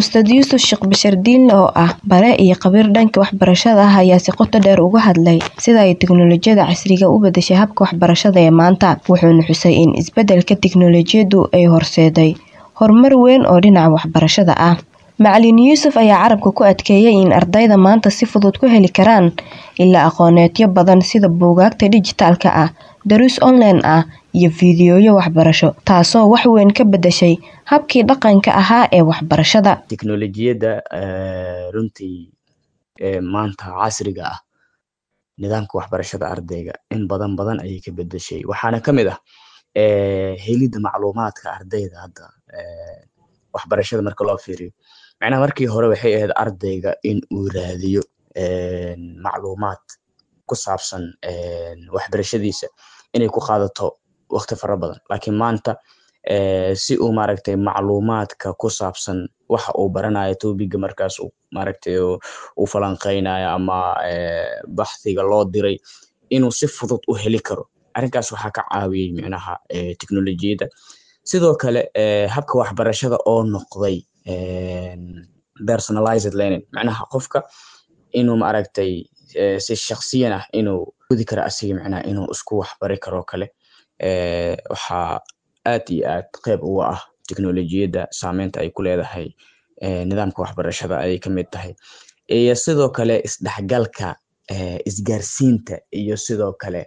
Ustaad Yuusuf Sheekh Bashir Diinle oo ah bare iyo khabiir dhanka waxbarashada ah ayaa si qoto dheer uga hadlay sida ay tiknoolajiyada casriga u bedeshay habka waxbarashada ee maanta wuxuuna xusay in isbeddelka tiknoolajiyadu ay horseeday horumar weyn oo dhinaca waxbarashada ah macalin yuusuf ayaa carabka ku adkeeyay in ardayda maanta si fudud ku heli karaan ilaa aqooneedyo badan sida buugaagta dhijitaalka ah daruus online ah iyo fiidiyooyo waxbarasho taasoo wax weyn ka bedeshay habkii dhaqanka ahaa ee waxbarashada tiknoolajiyadda runtii maanta casriga ah nidaamka waxbarashada ardayga in badan badan ayay ka bedeshay waxaana ka mid ah helidda macluumaadka ardayda hadda waxbarashada marka loo fiiriyo macnaha markii hore waxay ahayd ardayga in uu raadiyo macluumaad ku saabsan waxbarashadiisa inay ku qaadato waqti fara badan laakiin maanta si uu maaragtay macluumaadka ku saabsan waxa uu baranayo topiga markaas maaragtay uu falanqeynayo ama baxdiga loo diray inuu si fudud u heli karo arrinkaas waxaa ka caawiyey micnaha teknolojiyadda sidoo kale habka waxbarashada oo noqday personalized learning macnaha qofka inuu maaragtay si shaksiyan ah inuu gudi karo asiga macnaha inuu isku waxbari karo kale waxaa aad iyo aad qeyb uga ah teknolojiyadda saameynta ay ku leedahay nidaamka waxbarashada ayay ka mid tahay iyo sidoo kale isdhexgalka isgaarsiinta iyo sidoo kale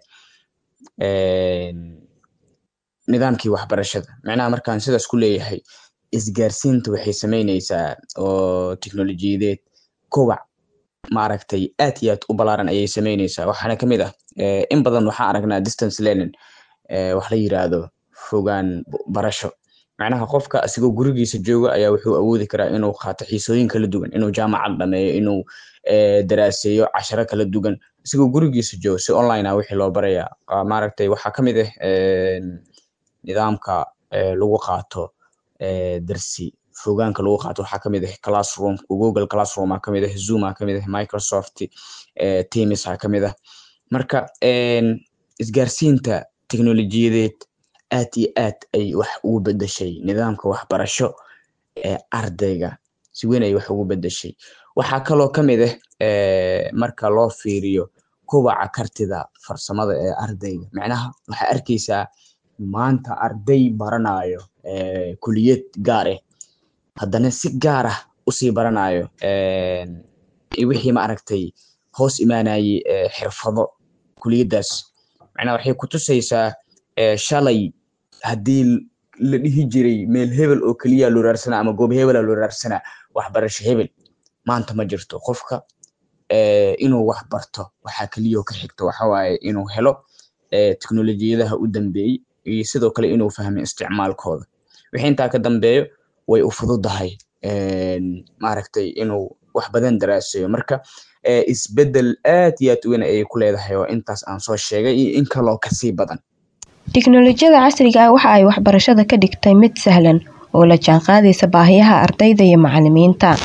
nidaamkii waxbarashada macnaha markaan sidaas ku leeyahay isgaarsiinta waxay sameyneysaa oo teknolojiyadeed kowac maaragtay aad iyo aad u balaaran ayay sameyneysaa waxaana kamid ah in badan waxaan aragnaa distance learning wax la yiraahdo fogaan barasho macnaha qofka asigoo gurigiisa jooga ayaa wuxuu awoodi karaa inuu qaato xiisooyin kala duwan inuu jaamacad dhameeyo inuu daraaseeyo casharo kala duwan asigoo gurigiisa jooga si online ah wixii loo barayaa maaragtay waxaa kamid ah nidaamka lagu qaato darsi fogaanka lagu qaato waxaa kamid ah classroom google classroom aa kamid ah zoom aa kamid ah microsoft teams aa kamid ah marka isgaarsiinta teknolojiyadeed aad iyo aad ay wax ugu bedeshay nidaamka waxbarasho ee ardayga si weyn ay wax ugu bedeshay waxaa kaloo kamid ah marka loo fiiriyo kobaca kartida farsamada ee ardayga macnaha waxaa arkeysaa maanta arday baranayo kuliyad gaar ah haddana si gaar ah usii baranayo wixii maaragtay hoos imaanayey xirfado kuliyaddaas macnaha waxay kutusaysaa shalay haddii la dhihi jiray meel hebel oo keliya loo raarsanaa ama goob hebela loo raarsanaa waxbarasho hebel maanta ma jirto qofka inuu wax barto waxaa keliya ka xigto waxawaaye inuu helo teknolojiyadaha u dambeeyey iyo sidoo kale inuu fahmo isticmaalkooda wixii intaa ka dambeeyo way u fududahay maaragtay inuu wax badan daraasayo marka isbeddel aad iyo aad weyn ayay ku leedahay oo intaas aan soo sheegay iyo in kaloo kasii badan tiknoolajiyada casriga ah waxa ay waxbarashada ka dhigtay mid sahlan oo la jaanqaadaysa baahiyaha ardayda iyo macalimiinta